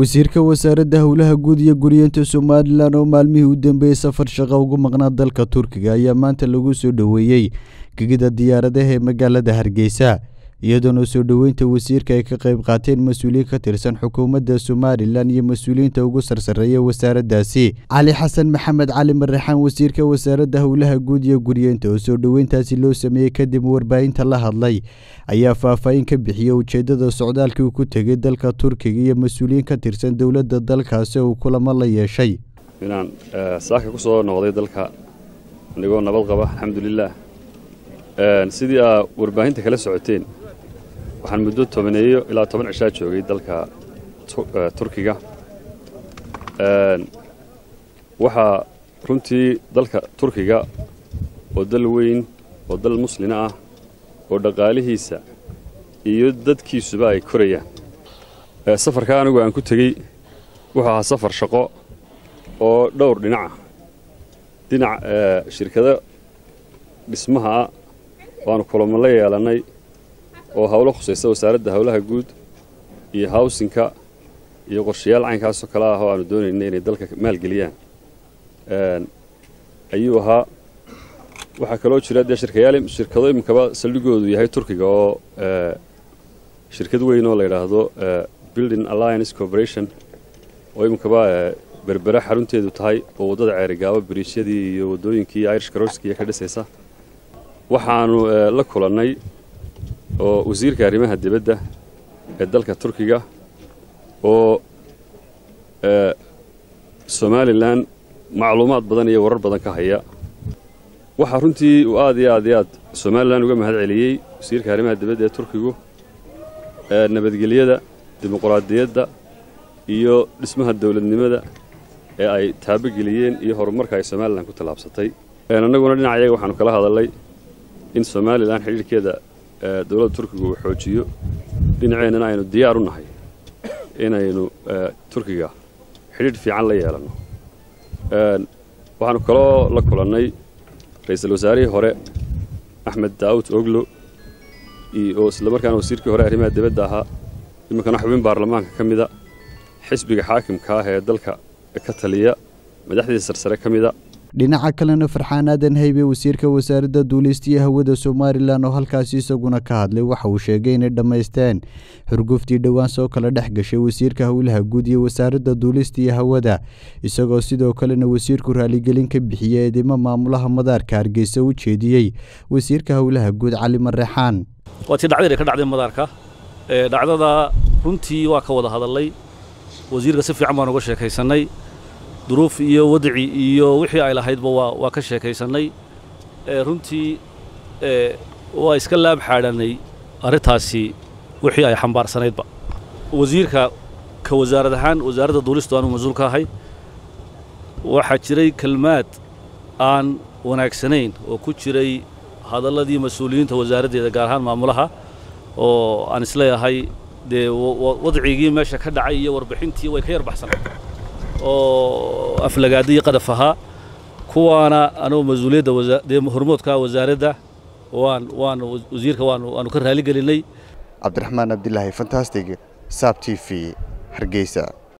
wasiirka wasaaradda howlaha guud iyo guryeenta somalilan oo maalmihii u dambeeyey safar shaqo ugu maqnaa dalka turkiga ayaa maanta lagu soo dhoweeyey gegida diyaaradaha ee magaalada hargeysa iyadoona soo dhoweynta wasiirka ay ka qayb qaateen mas-uuliyiin ka tirsan xukuumadda somalilan iyo mas-uuliyiinta ugu sarsareeya wasaaraddaasi cali xasan maxamed cali marraxaan wasiirka wasaaradda howlaha guud iyo guryeenta oo soo dhoweyntaasi loo sameeyey kadib warbaahinta la hadlay ayaa faahfaahin ka bixiyey ujeeddada socdaalkii uu ku tegey dalka turkiga iyo mas-uuliyiin ka tirsan dowladda dalkaasi uu kulamo la yeeshay inaan saaka ku soo noqday dalka anigoo nabad qaba alxamdulilaah sidii aa warbaahinta kala socoteen waxaan muddo tobaneeyo ilaa toban cishaa joogay dalka turkiga waxaa runtii dalka turkiga oo dal weyn oo dal muslina ah oo dhaqaalihiisa iyo dadkiisuba ay korayaan safarka anigu aan ku tegey wuxuu ahaa safar shaqo oo dhowr dhinaca dhinac shirkado dhismaha ah waanu kulamo la yeelannay oo howlo khusaysa wasaaradda howlaha guud iyo hawsinka iyo qorshayaal caynkaasoo kale ah oo aanu doonaynay inay dalka maalgeliyaan ayuu ahaa waxaa kaloo jira dee shirkayaal shirkado iminkaba saldhigoodu yahay turkiga oo shirkad weyn oo la yidhaahdo building alliance corporation oo iminkaba berbera xarunteedu tahay oo waddada ceerigaabo biriisyadii iyo waddooyinkii irish karorskiiya ka dhisaysa waxaanu la kulannay oo wasiirka arrimaha dibadda ee dalka turkiga oo somalilan macluumaad badan iyo warar badan ka haya waxaa runtii uu aad iyo aad iyo aad somalilan uga mahad celiyey wasiirka arrimaha dibadda ee turkigu nabadgelyada dimuquraadiyadda iyo dhismaha dowladnimada ee ay taabogeliyeen iyo horumarka ay somalilan ku tallaabsatay annaguna dhinacayaga waxaanu kala hadalnay in somalilan xidhiirhkeeda dowladda turkiga uu xoojiyo dhinaceennana aynu diyaar u nahay inaynu turkiga xidhiidh fiican la yeelanno waxaanu kaloo la kulannay ra-iisul wasaarihii hore axmed daawud oglo oo islamarkaana wasiirkii hore arrimaha dibadda ahaa iminkana xubin baarlamaanka ka mida xisbiga xaakimka ah ee dalka ka taliya madaxdiisa sarsare ka mida dhinaca kalena farxaan aadan haybe wasiirka wasaaradda duulistiya hawada somalilan oo halkaasi isaguna ka hadlay waxa uu sheegay inay dhammaysteen xurguftii dhowaan soo kala dhex gashay wasiirka howlaha guud iyo wasaaradda duulistiya hawada isagoo sidoo kalena wasiirku raaligelin ka bixiyey eedimo maamulaha madaarka hargeysa u jeediyey wasiirka howlaha guud cali marreexaan waa tii dhacdayna ka dhacday madaarka dhacdada runtii waa ka wada hadalay wasiirka si fiican baan uga sheekaysannay duruuf iyo wadci iyo wixii ay lahaydba waa ka sheekaysannay runtii waa iska laab xaadhanay arrintaasi wixii ay xambaarsanaydba wasiirka ka wasaarad ahaan wasaaradda duulistu aanu mas-uul ka ahay waxaa jiray kelmaad aan wanaagsanayn oo ku jiray hadalladii mas-uuliyiinta wasaaraddeeda gaar ahaan maamulaha oo aan isleeyahay dee wadcigii meesha ka dhacay iyo warbixintii way ka yar baxsanayd oo aflagaadiyo qadaf ahaa kuwaana anugu mas-uuliyadda dee hormoodka wasaaradda waan waan wasiirka waan waanu ka raali gelinay cabdiraxmaan abdilaahi fantastic saab t v hargeysa